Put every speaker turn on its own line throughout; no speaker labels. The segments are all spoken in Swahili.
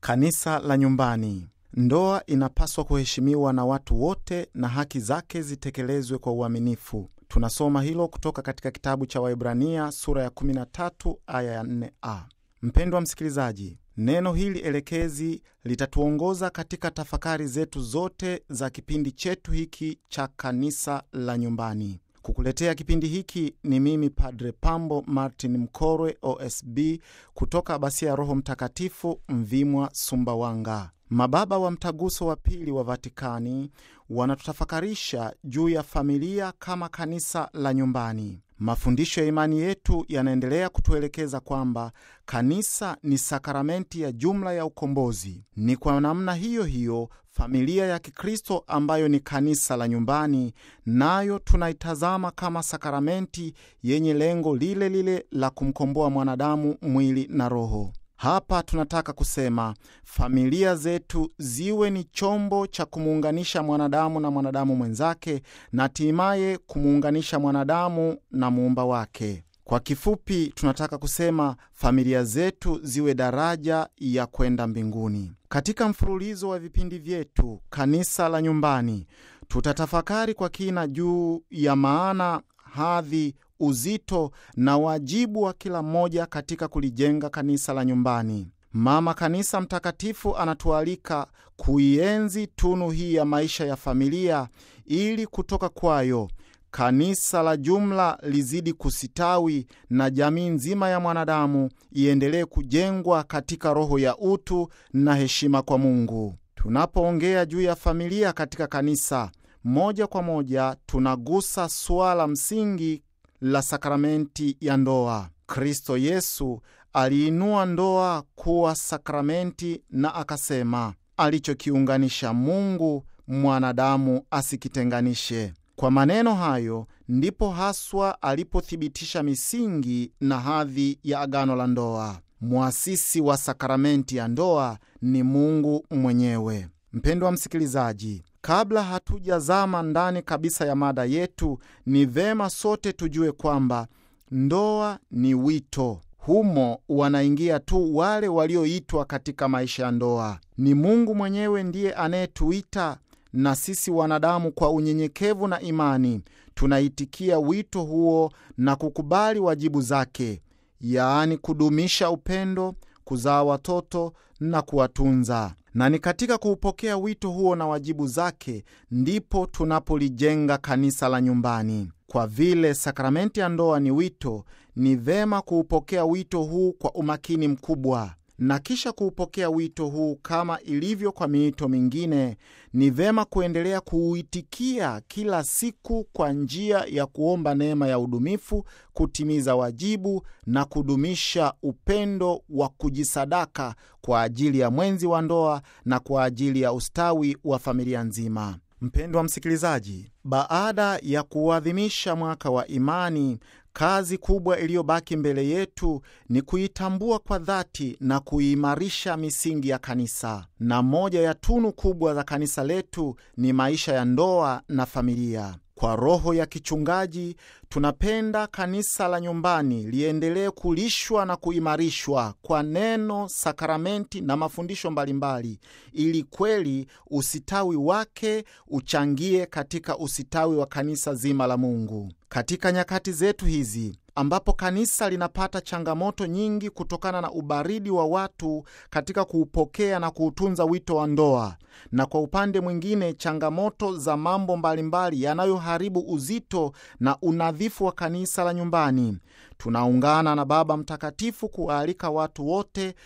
Kanisa la nyumbani. Ndoa inapaswa kuheshimiwa na watu wote na haki zake zitekelezwe kwa uaminifu. Tunasoma hilo kutoka katika kitabu cha Waibrania sura ya 13 aya ya 4a. Mpendwa msikilizaji, neno hili elekezi litatuongoza katika tafakari zetu zote za kipindi chetu hiki cha kanisa la nyumbani. Kukuletea kipindi hiki ni mimi Padre Pambo Martin Mkorwe, OSB, kutoka Abasia ya Roho Mtakatifu, Mvimwa, Sumbawanga. Mababa wa Mtaguso wa Pili wa Vatikani wanatutafakarisha juu ya familia kama kanisa la nyumbani. Mafundisho ya imani yetu yanaendelea kutuelekeza kwamba kanisa ni sakramenti ya jumla ya ukombozi. Ni kwa namna hiyo hiyo familia ya Kikristo ambayo ni kanisa la nyumbani, nayo tunaitazama kama sakramenti yenye lengo lile lile la kumkomboa mwanadamu mwili na roho. Hapa tunataka kusema familia zetu ziwe ni chombo cha kumuunganisha mwanadamu na mwanadamu mwenzake na hatimaye kumuunganisha mwanadamu na muumba wake. Kwa kifupi, tunataka kusema familia zetu ziwe daraja ya kwenda mbinguni. Katika mfululizo wa vipindi vyetu kanisa la nyumbani, tutatafakari kwa kina juu ya maana, hadhi uzito na wajibu wa kila mmoja katika kulijenga kanisa la nyumbani. Mama Kanisa Mtakatifu anatualika kuienzi tunu hii ya maisha ya familia ili kutoka kwayo kanisa la jumla lizidi kusitawi na jamii nzima ya mwanadamu iendelee kujengwa katika roho ya utu na heshima kwa Mungu. Tunapoongea juu ya familia katika kanisa, moja kwa moja tunagusa suala msingi la sakramenti ya ndoa. Kristo Yesu aliinua ndoa kuwa sakramenti na akasema, alichokiunganisha Mungu mwanadamu asikitenganishe. Kwa maneno hayo ndipo haswa alipothibitisha misingi na hadhi ya agano la ndoa. Mwasisi wa sakramenti ya ndoa ni Mungu mwenyewe. Mpendwa msikilizaji, Kabla hatujazama ndani kabisa ya mada yetu, ni vema sote tujue kwamba ndoa ni wito. Humo wanaingia tu wale walioitwa katika maisha ya ndoa. Ni Mungu mwenyewe ndiye anayetuita, na sisi wanadamu kwa unyenyekevu na imani tunaitikia wito huo na kukubali wajibu zake, yaani kudumisha upendo, kuzaa watoto na kuwatunza na ni katika kuupokea wito huo na wajibu zake ndipo tunapolijenga kanisa la nyumbani. Kwa vile sakramenti ya ndoa ni wito, ni vema kuupokea wito huu kwa umakini mkubwa, na kisha kuupokea wito huu kama ilivyo kwa miito mingine, ni vema kuendelea kuuitikia kila siku kwa njia ya kuomba neema ya udumifu, kutimiza wajibu na kudumisha upendo wa kujisadaka kwa ajili ya mwenzi wa ndoa na kwa ajili ya ustawi wa familia nzima. Mpendwa msikilizaji, baada ya kuadhimisha mwaka wa imani, kazi kubwa iliyobaki mbele yetu ni kuitambua kwa dhati na kuimarisha misingi ya kanisa, na moja ya tunu kubwa za kanisa letu ni maisha ya ndoa na familia. Kwa roho ya kichungaji, tunapenda kanisa la nyumbani liendelee kulishwa na kuimarishwa kwa neno, sakramenti na mafundisho mbalimbali, ili kweli usitawi wake uchangie katika usitawi wa kanisa zima la Mungu. Katika nyakati zetu hizi ambapo kanisa linapata changamoto nyingi kutokana na ubaridi wa watu katika kuupokea na kuutunza wito wa ndoa, na kwa upande mwingine changamoto za mambo mbalimbali yanayoharibu uzito na unadhifu wa kanisa la nyumbani, tunaungana na Baba Mtakatifu kuwaalika watu wote,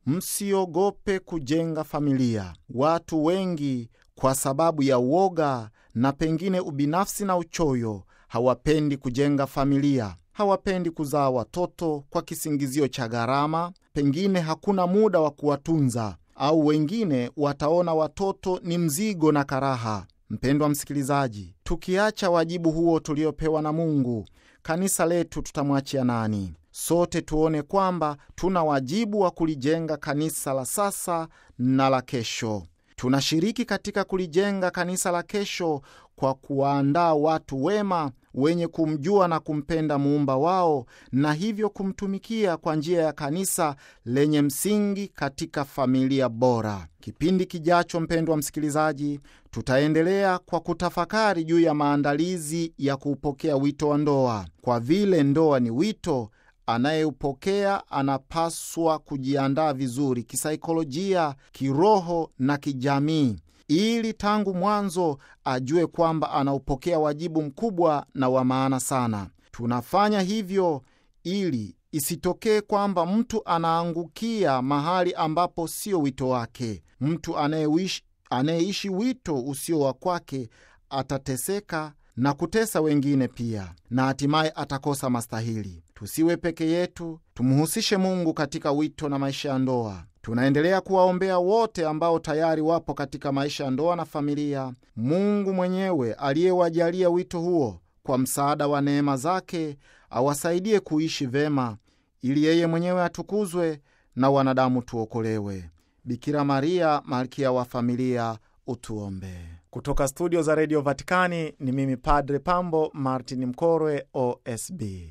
msiogope kujenga familia. Watu wengi kwa sababu ya uoga na pengine ubinafsi na uchoyo hawapendi kujenga familia hawapendi kuzaa watoto kwa kisingizio cha gharama, pengine hakuna muda wa kuwatunza, au wengine wataona watoto ni mzigo na karaha. Mpendwa msikilizaji, tukiacha wajibu huo tuliopewa na Mungu, kanisa letu tutamwachia nani? Sote tuone kwamba tuna wajibu wa kulijenga kanisa la sasa na la kesho. Tunashiriki katika kulijenga kanisa la kesho kwa kuwaandaa watu wema wenye kumjua na kumpenda muumba wao na hivyo kumtumikia kwa njia ya kanisa lenye msingi katika familia bora. Kipindi kijacho, mpendwa msikilizaji, tutaendelea kwa kutafakari juu ya maandalizi ya kuupokea wito wa ndoa. Kwa vile ndoa ni wito, anayeupokea anapaswa kujiandaa vizuri kisaikolojia, kiroho na kijamii ili tangu mwanzo ajue kwamba anaupokea wajibu mkubwa na wa maana sana. Tunafanya hivyo ili isitokee kwamba mtu anaangukia mahali ambapo sio wito wake. Mtu anayeishi wito usio wa kwake atateseka na kutesa wengine pia, na hatimaye atakosa mastahili. Tusiwe peke yetu, tumhusishe Mungu katika wito na maisha ya ndoa. Tunaendelea kuwaombea wote ambao tayari wapo katika maisha ya ndoa na familia. Mungu mwenyewe aliyewajalia wito huo, kwa msaada wa neema zake, awasaidie kuishi vema, ili yeye mwenyewe atukuzwe na wanadamu tuokolewe. Bikira Maria, malkia wa familia, utuombee. Kutoka studio za redio Vatikani ni mimi Padre Pambo Martin Mkorwe, OSB.